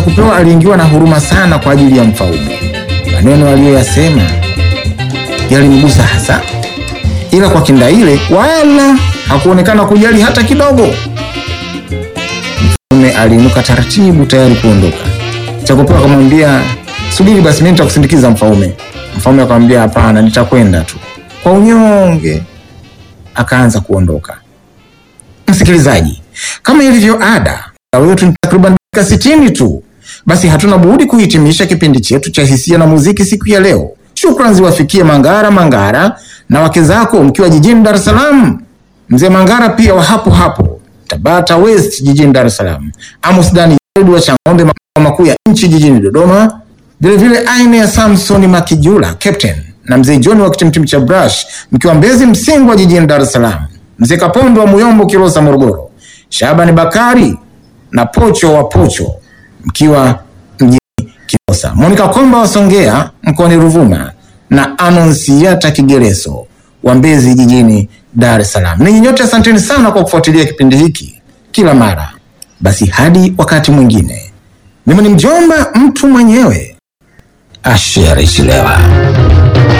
kupewa aliingiwa na huruma sana kwa ajili ya mfaume. Maneno aliyoyasema yalimgusa hasa, ila kwa Kindaile wala hakuonekana kujali hata kidogo. Mfaume aliinuka taratibu, tayari kuondoka. Chakopeo akamwambia, subiri basi, mimi nitakusindikiza Mfaume. Mfaume akamwambia, hapana, nitakwenda tu. Kwa unyonge akaanza kuondoka. Msikilizaji, kama ilivyo ada, muda wetu ni takriban dakika sitini tu. Basi hatuna budi kuhitimisha kipindi chetu cha hisia na muziki siku ya leo. Shukrani ziwafikie Mangara Mangara na wake zako mkiwa jijini Dar es Salaam, mzee Mangara pia wa hapo hapo Tabata West jijini Dar es Salaam, Amos Dani wa Chang'ombe makao makuu ya nchi jijini Dodoma, vilevile aina ya Samson Makijula Captain na mzee John wa kitimtim cha Brush mkiwa Mbezi Msingwa jijini Dar es Salaam, mzee Kapondo wa Muyombo Kilosa Morogoro, Shabani Bakari na Pocho wa Pocho mkiwa mjini Kilosa, Monica Komba wa Songea mkoani Ruvuma na Anonsiata Kigereso wa Mbezi jijini Dar es Salaam. Ninyi nyote asanteni sana kwa kufuatilia kipindi hiki kila mara. Basi hadi wakati mwingine, mimi ni mjomba mtu mwenyewe Asher Ishlewa.